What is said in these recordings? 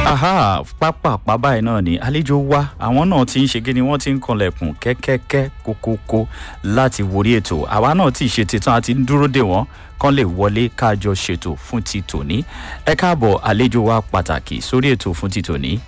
aha pápápá báyìí náà ni àlejò wa àwọn náà ti ń ṣe kí ni wọ́n ti ń kanlẹ̀kùn kẹ́kẹ́kẹ́ kókókó láti wòrí ètò àwa náà ti ṣe titun àti ń dúró dè wọ́n kán lè wọlé kájọ ṣètò fún ti tòní ẹ káàbọ̀ àlejò wa pàtàkì sórí ètò fún ti tòní.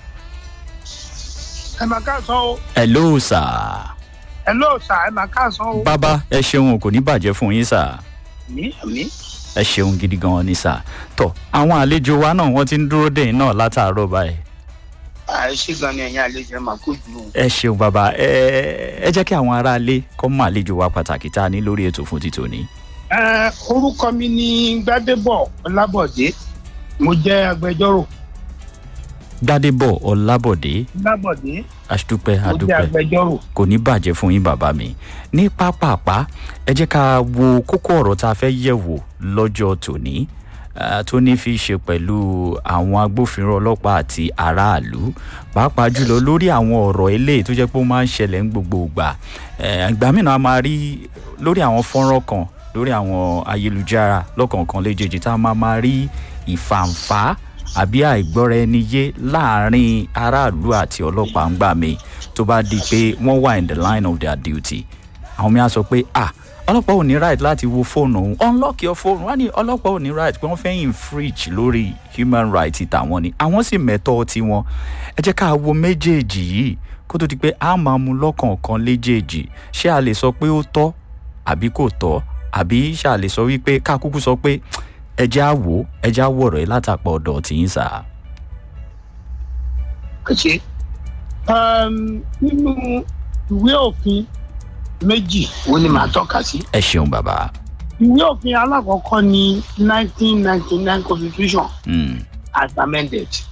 ẹ máa káàsán o hello sir ẹ lóò sà ẹ máa káàsán o. bàbá ẹ ṣeun kò ní bàjẹ́ fún yín sir mi mi ẹ ṣeun gidi gan ni sir tọ àwọn àlejò wa náà wọ́n ti ń dúró dè yín náà látàárọ̀ báyìí ẹ ṣé gan ni ẹ̀yin àlejò ẹ máa kó jù ú. ẹ ṣeun bàbá ẹ ẹ jẹ́ kí àwọn aráalé kọ́ mọ àlejò wa pàtàkì tá a ní lórí ètò fún ti tòní. ẹ orúkọ mi ni gbadebo ọlábọdé mo jẹ agbẹjọrò gbadebo ọlábọ̀dé ọlábọdé àdúpẹ́ mo jẹ àdúpẹ́ agbẹjọrò. kò ní bàjẹ́ fún yín bàbá mi ní pápápá ẹ jẹ́ ká wo kókó ọ̀rọ̀ tá a fẹ́ yẹ̀ wò lọ́jọ́ tòní eh, tó ní fi ṣe pẹ̀lú àwọn agbófinró ọlọ́pàá àti aráàlú pàápàá jùlọ lórí àwọn ọ̀rọ̀ eléyìí tó jẹ́ pé ó máa ń ṣẹlẹ̀ ní gbogbo ìgbà Eh, ìgbà mìíràn a máa rí lórí àwọn fọ́nrán kan lórí àwọn ayélujára lọ́kọ̀ọ̀kan léjèèjì tá a máa máa rí ìfàǹfà àbí àìgbọ́ra ẹni yé láàrin aráàlú àti ọlọ́pàá ń gbà mí tó bá di pé wọ́n wà in the line of their duty àwọn mi á sọ pé ah ọlọ́pàá ò ní right láti wo fóònù òun unlock your phone wọ́n á ní ọlọ́pàá ò ní right pé wọ́n fẹ́ infringe lórí human right tàwọn ni àwọn sì mẹ́tọ́ tiwọn ẹ jẹ́ ká wo méjèèjì yìí kó tó di pé a máa mu lọ́kọ̀ọ̀kan léjèèjì ṣé a lè sọ pé ó tọ́ àbí kò tọ́ àbí ṣé a lè sọ wípé ká kúkú sọ pé ẹjẹ́ á wò ó ẹjẹ́ á wọ̀rọ̀ ẹ látàpọ̀ ọ̀dọ̀ tí ń sà. ṣe nínú ìwé òfin méjì wo ni màá tọ́ka sí. ẹ ṣeun bàbá. ìwé òfin alákọ̀ọ́kọ́ ni nineteen ninety nine constitution Mm, as amended